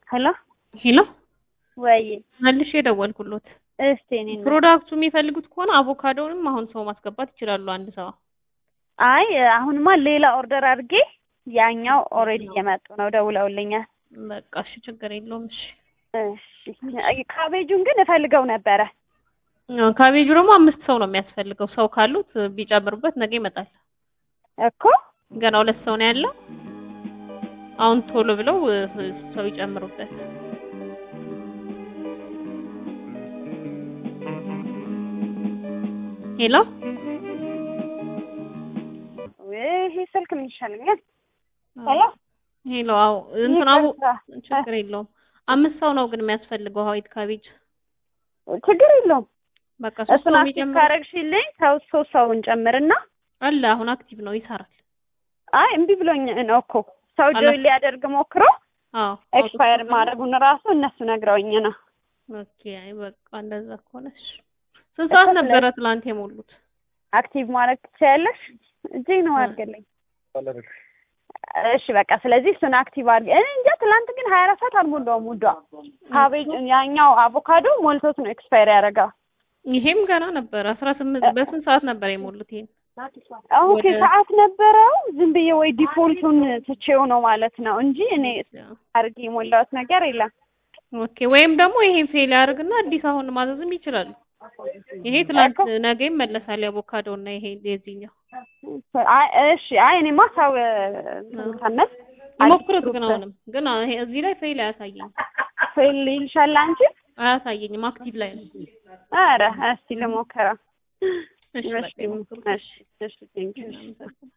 ሄሎ ሄሎ ወይ መልሼ የደወልኩሎት እስቲ እኔ ነው ፕሮዳክቱ የሚፈልጉት ከሆነ አቮካዶንም አሁን ሰው ማስገባት ይችላሉ። አንድ ሰው አይ አሁንማ ሌላ ኦርደር አድርጌ ያኛው ኦልሬዲ እየመጡ ነው ደውለውልኛል። በቃ እሺ፣ ችግር የለውም። እሺ እሺ ካቤጁን ግን እፈልገው ነበረ። አዎ፣ ካቤጁ ደግሞ አምስት ሰው ነው የሚያስፈልገው። ሰው ካሉት ቢጨምሩበት ነገ ይመጣል። እኮ ገና ሁለት ሰው ነው ያለው። አሁን ቶሎ ብለው ሰው ይጨምሩበት። ሄሎ ይሄ ስልክ ምን ይሻለኛል? ሄሎ ሄሎ። አዎ እንትን አቡ ይቅርታ። ችግር የለውም። አምስት ሰው ነው ግን የሚያስፈልገው ዋይት ካቤጅ። ችግር የለውም። በቃ ሶስት እሱን ሰው አክቲቭ የሚጨምሩ ካረግሽልኝ ሰው ሶስት ሰውን ጨምርና አለ። አሁን አክቲቭ ነው ይሰራል። አይ እምቢ ብሎኝ ነው እኮ ሰው አለ። ጆይን ሊያደርግ ሞክሮ አዎ ኤክስፓየር ማድረጉን ራሱ እነሱ ነግረውኝ ነው። ኦኬ። አይ በቃ እንደዛ ከሆነ እሺ። ስንት ሰዓት ነበረ ትላንት የሞሉት? አክቲቭ ማድረግ ትችያለሽ? እጄ ነው አድርገልኝ። እሺ በቃ ስለዚህ እሱን አክቲቭ አድርግ። እኔ እንጃ ትላንት ግን ሀያ አራት ሰዓት አልሞላውም። ውዷ ካቤጅ ያኛው አቮካዶ ሞልቶት ነው ኤክስፓየር ያደረገው። ይሄም ገና ነበረ። አስራ ስምንት በስንት ሰዓት ነበር የሞሉት? ይሄን ኦኬ ወደ- ሰዓት ነበረው። ዝም ብዬ ወይ ዲፎልቱን ትቼው ነው ማለት ነው እንጂ እኔ አድርጌ የሞላሁት ነገር የለም። ኦኬ። ወይም ደግሞ ይሄን ፌል ያደርግና አዲስ አሁን ማዘዝም ይችላሉ። ይሄ ትላንት ነገ ይመለሳል። የአቮካዶ እና ይሄ የዚህኛው አይ እሺ፣ አይ እኔማ ሰው ከመስ ይሞክሩት። ግን አሁንም ግን ይሄ እዚህ ላይ ፌል አያሳየኝም ፌል ይልሻል አንቺ። አያሳየኝም። አክቲቭ ላይ ነው። ኧረ እስቲ ልሞክረው። እሺ በቃ እሺ ይሞክሩት። እሺ እሺ ቴንኪው።